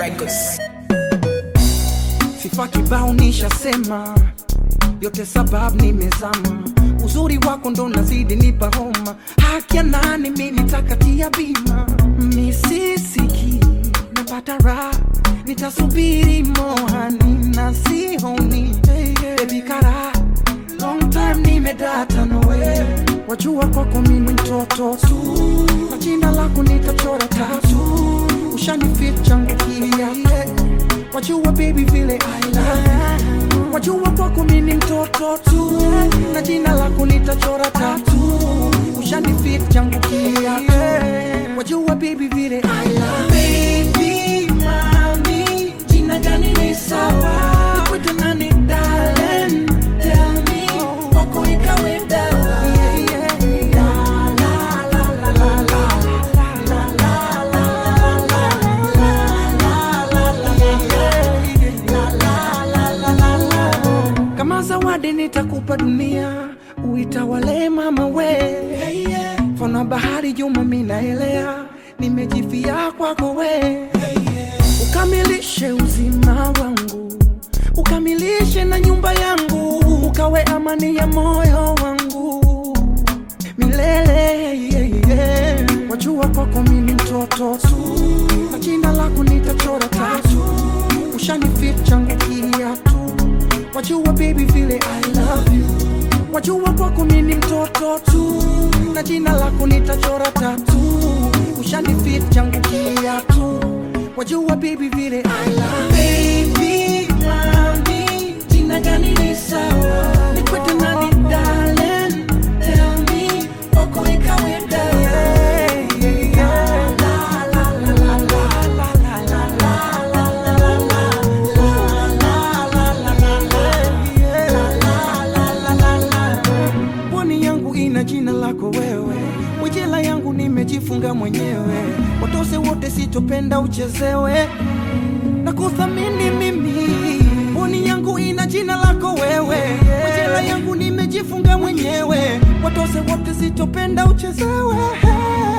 Records. Sifa kibao nishasema, yote sababu nimezama. Uzuri wako ndo nazidi nipa homa, haki ya nani mi nitakatia bima. Misisiki napata raha, nitasubiri mohani na sihoni baby kara long time nimedata nawe, wajua kwako mimi mtoto tu, na jina lako nitachora tatu, ushanifit changu kia wajua baby vile I love you. wajua kwako mimi mtoto tu, na jina lako nitachora tatu, ushanifit changu kia wajua baby vile I love you. baby mami, jina gani ni sawa nikwite nani darling tell me kwako ikawe dawa La, la, la, la, la, la. kama zawadi nitakupa dunia uitawale mama we fana bahari juma minaelea nimejifia kwako we ukamilishe uzima wangu ukamilishe na nyumba yangu ukawe amani ya moyo wangu milele yeah, yeah. wajua kwako mimi mtoto tu na jina lako nitachora tatu ushanifit changu kiatu wajua baby vile I love you wajua kwako mimi mtoto tu na jina lako nitachora tatu ushanifit changu kiatu wajua baby vile I love you. baby mami jina gani ni sawa nikwete nani darling tell me kwako ikawe dawa La, la, la, la, la, la, la, la, la, la, la. Pwani yangu ina jina lako wewe, mwijela yangu nimejifunga mwenyewe, watose wote sitopenda uchezewe na kuthamini mimi. Pwani yangu ina jina lako wewe, mwijela yangu nimejifunga mwenyewe, watose wote sitopenda uchezewe